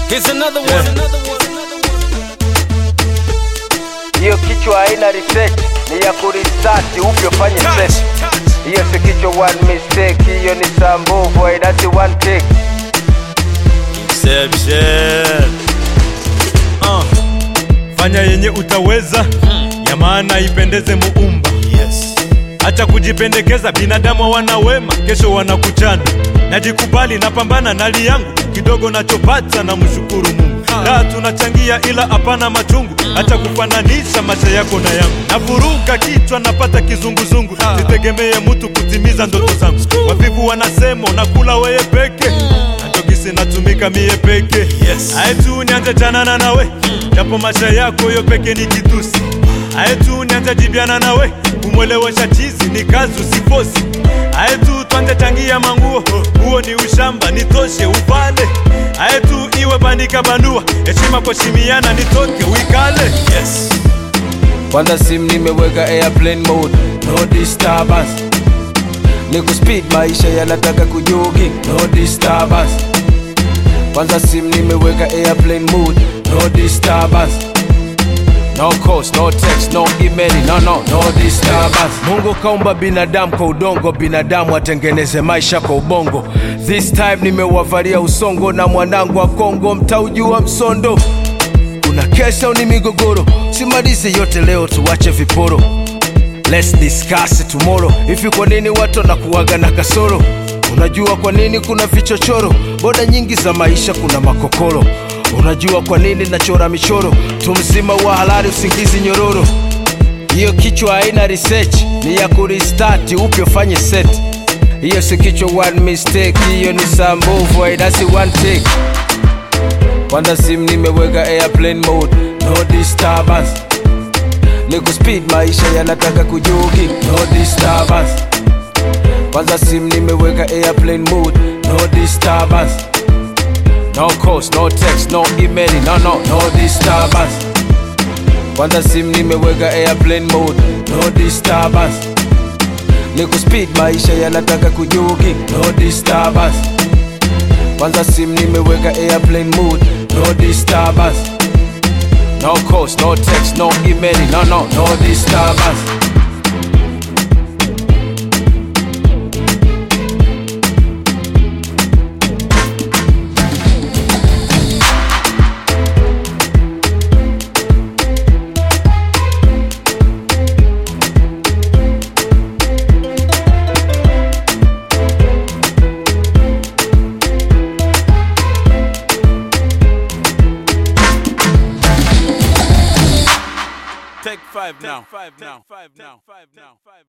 Here's another one. Yeah. Another one. Another one. hiyo kichwa haina research ni ya kurisati upyo fanye Touch, set touch. hiyo si kichwa one mistake hiyo ni saa mbovu haidati one take Exception. Uh. Fanya yenye utaweza ya maana ipendeze muumba Yes. acha kujipendekeza binadamu wana wema kesho wanakuchana najikubali napambana nali yangu kidogo nachopata na mshukuru mungu la tunachangia ila hapana machungu acha kufananisha maisha yako na yangu navuruga kichwa napata kizunguzungu sitegemee mtu kutimiza ndoto zangu wavivu wanasema nakula weye peke nachokisi natumika mie peke Yes. aetu nianze janana nawe japo maisha yako yo peke ni kitusi aetu nianze jibiana nawe kumwelewesha chizi ni kazi usifosi aetu twanze changia manguo huo ni ushamba nitoshe uvale aetu iwe bandika bandua heshima kuheshimiana nitoke uikale Yes. kwanza sim nimeweka airplane mode no disturbance niko speed maisha yanataka kujogi no disturbance kwanza sim nimeweka airplane mode no disturbance No calls, no text, no email, no, no, no disturbance. Mungu kaumba binadamu kwa udongo, binadamu atengeneze maisha kwa ubongo. This time nimewavalia usongo na mwanangu wa Kongo, mtaujua msondo. Kuna kesha au ni migogoro, simalize yote leo, tuache viporo. Let's discuss it tomorrow. Hivi kwa nini watu wanakuwaga na kasoro? Unajua kwa nini kuna vichochoro? Boda nyingi za maisha kuna makokoro. Unajua kwa nini nachora michoro? Tumzima wa halali usingizi nyororo. Hiyo kichwa haina research, ni ya kuristart upyo fanye set. Hiyo si kichwa one mistake, hiyo ni saa mbovu, haidasi one take. Kwanza sim nimeweka airplane mode, no disturbance niko speed maisha yanataka kujogi no disturbance kwanza sim nimeweka airplane mode no disturbance no calls no text no email no no no disturbance kwanza sim nimeweka airplane mode no disturbance niko speed maisha yanataka kujogi no disturbance kwanza sim nimeweka airplane mode no disturbance No calls, no text, no email, no, no, no disturbance. Take five now. Five now. Five now. Five now.